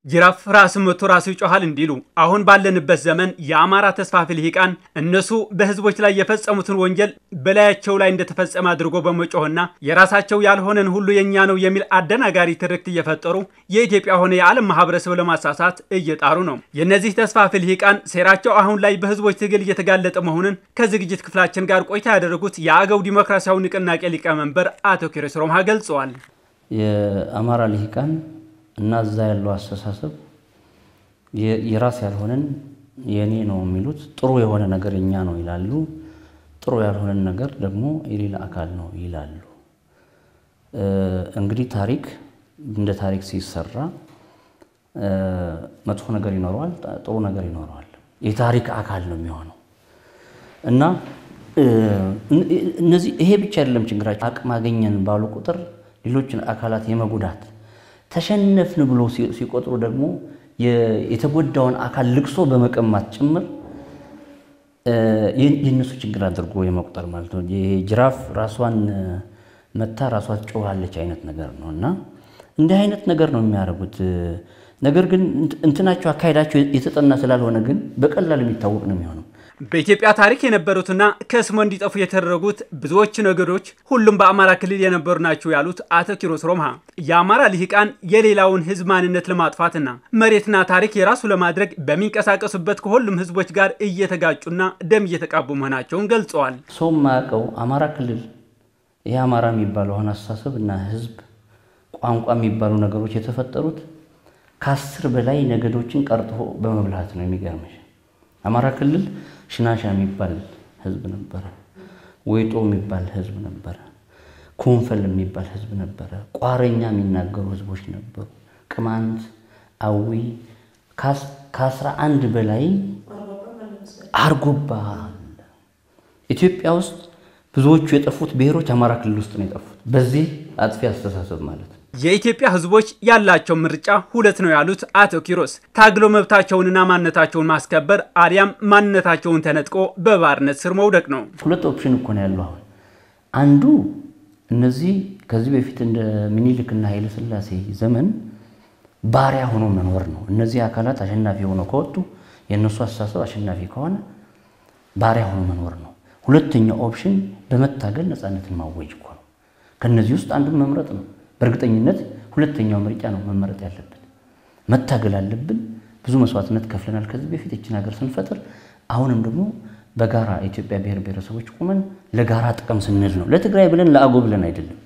ጅራፍ ራስን መቶ ራሱ ይጮሃል እንዲሉ አሁን ባለንበት ዘመን የአማራ ተስፋፊ ልሂቃን እነሱ በህዝቦች ላይ የፈጸሙትን ወንጀል በላያቸው ላይ እንደተፈጸመ አድርጎ በመጮህና የራሳቸው ያልሆነን ሁሉ የእኛ ነው የሚል አደናጋሪ ትርክት እየፈጠሩ የኢትዮጵያ ሆነ የዓለም ማህበረሰብ ለማሳሳት እየጣሩ ነው። የእነዚህ ተስፋፊ ልሂቃን ሴራቸው አሁን ላይ በህዝቦች ትግል እየተጋለጠ መሆኑን ከዝግጅት ክፍላችን ጋር ቆይታ ያደረጉት የአገው ዲሞክራሲያዊ ንቅናቄ ሊቀመንበር አቶ ኪሮስ ሮምሃ ገልጸዋል። የአማራ ልሂቃን እና እዛ ያለው አስተሳሰብ የራስ ያልሆነን የእኔ ነው የሚሉት ጥሩ የሆነ ነገር የኛ ነው ይላሉ። ጥሩ ያልሆነን ነገር ደግሞ የሌላ አካል ነው ይላሉ። እንግዲህ ታሪክ እንደ ታሪክ ሲሰራ መጥፎ ነገር ይኖረዋል፣ ጥሩ ነገር ይኖረዋል። የታሪክ አካል ነው የሚሆነው እና እነዚህ ይሄ ብቻ አይደለም ችግራቸው። አቅም አገኘን ባሉ ቁጥር ሌሎችን አካላት የመጉዳት ተሸነፍን ብሎ ሲቆጥሩ ደግሞ የተጎዳውን አካል ልቅሶ በመቀማት ጭምር የእነሱ ችግር አድርጎ የመቁጠር ማለት ነው። ጅራፍ ራሷን መታ ራሷ ትጮኻለች አይነት ነገር ነው እና እንዲህ አይነት ነገር ነው የሚያደርጉት። ነገር ግን እንትናቸው አካሄዳቸው የተጠና ስላልሆነ ግን በቀላል የሚታወቅ ነው የሚሆነው። በኢትዮጵያ ታሪክ የነበሩትና ከስሞ እንዲጠፉ የተደረጉት ብዙዎች ነገዶች ሁሉም በአማራ ክልል የነበሩ ናቸው ያሉት አቶ ኪሮስ ሮምሃ የአማራ ልሂቃን የሌላውን ሕዝብ ማንነት ለማጥፋትና መሬትና ታሪክ የራሱ ለማድረግ በሚንቀሳቀሱበት ከሁሉም ሕዝቦች ጋር እየተጋጩና ደም እየተቃቡ መሆናቸውን ገልጸዋል። ሰው የማያውቀው አማራ ክልል ይህ አማራ የሚባለው አሁን አስተሳሰብ እና ሕዝብ ቋንቋ የሚባሉ ነገሮች የተፈጠሩት ከአስር በላይ ነገዶችን ቀርጥፎ በመብላት ነው። የሚገርምሽ አማራ ክልል ሽናሻ የሚባል ህዝብ ነበረ። ወይጦ የሚባል ህዝብ ነበረ። ኮንፈል የሚባል ህዝብ ነበረ። ቋረኛ የሚናገሩ ህዝቦች ነበሩ። ቅማንት፣ አዊ ከአስራ አንድ በላይ አርጎባ አለ። ኢትዮጵያ ውስጥ ብዙዎቹ የጠፉት ብሔሮች አማራ ክልል ውስጥ ነው የጠፉት። በዚህ አጥፊ አስተሳሰብ ማለት ነው። የኢትዮጵያ ህዝቦች ያላቸው ምርጫ ሁለት ነው ያሉት አቶ ኪሮስ ታግሎ መብታቸውንና ማንነታቸውን ማስከበር አሊያም ማንነታቸውን ተነጥቆ በባርነት ስር መውደቅ ነው። ሁለት ኦፕሽን እኮ ነው ያለው። አሁን አንዱ እነዚህ ከዚህ በፊት እንደ ሚኒልክና ኃይለ ሥላሴ ዘመን ባሪያ ሆኖ መኖር ነው። እነዚህ አካላት አሸናፊ ሆነው ከወጡ የእነሱ አስተሳሰብ አሸናፊ ከሆነ ባሪያ ሆኖ መኖር ነው። ሁለተኛው ኦፕሽን በመታገል ነፃነትን ማወጅ እኮ ነው። ከእነዚህ ውስጥ አንዱን መምረጥ ነው። በእርግጠኝነት ሁለተኛው ምርጫ ነው መመረጥ ያለብን። መታገል አለብን። ብዙ መስዋዕትነት ከፍለናል ከዚህ በፊት ይችን ሀገር ስንፈጥር። አሁንም ደግሞ በጋራ የኢትዮጵያ ብሔር ብሔረሰቦች ቁመን ለጋራ ጥቅም ስንል ነው። ለትግራይ ብለን ለአጎ ብለን አይደለም።